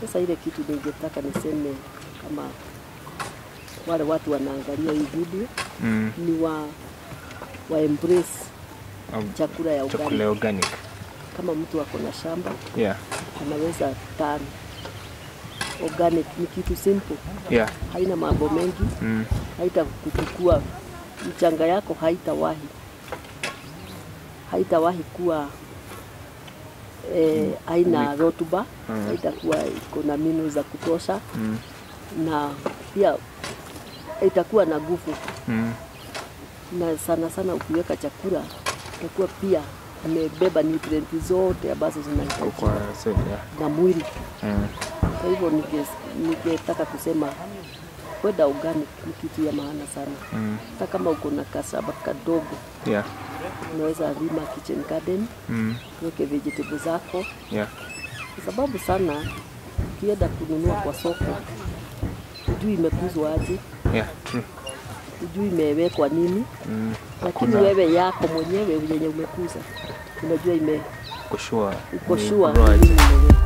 Sasa ile kitu ningetaka niseme kama wale watu wanaangalia hii video Mm. ni wa, wa embrace Au chakula ya Chakula organic. ya organic. Kama mtu ako na shamba Yeah. anaweza tan organic, ni kitu simple, Yeah. haina mambo mengi, Mm. haita kuchukua mchanga yako, haitawahi haitawahi kuwa eh, haina rotuba, Mm. haitakuwa iko na minu za kutosha, Mm. na pia itakuwa na nguvu Mm. na sana sana ukiweka chakula itakuwa pia imebeba nutrienti zote ambazo zinahitajika Kwa seli, yeah. na mwili. Mm. Kwa hivyo ninge- ningetaka kusema kwenda organic ni kitu ya maana sana. Mm. Hata kama uko na kasaba kadogo, Yeah. unaweza lima kitchen garden, Mm. weke vegetable zako, Yeah. kwa sababu sana ukienda kununua kwa soko hujui imekuzwa aje, Yeah. True. hujui imewekwa nini, Mm. lakini Hakuna wewe yako mwenyewe yenye umekuza unajua ime kushua. uko ni sure grow ni aje. nini imewekwa.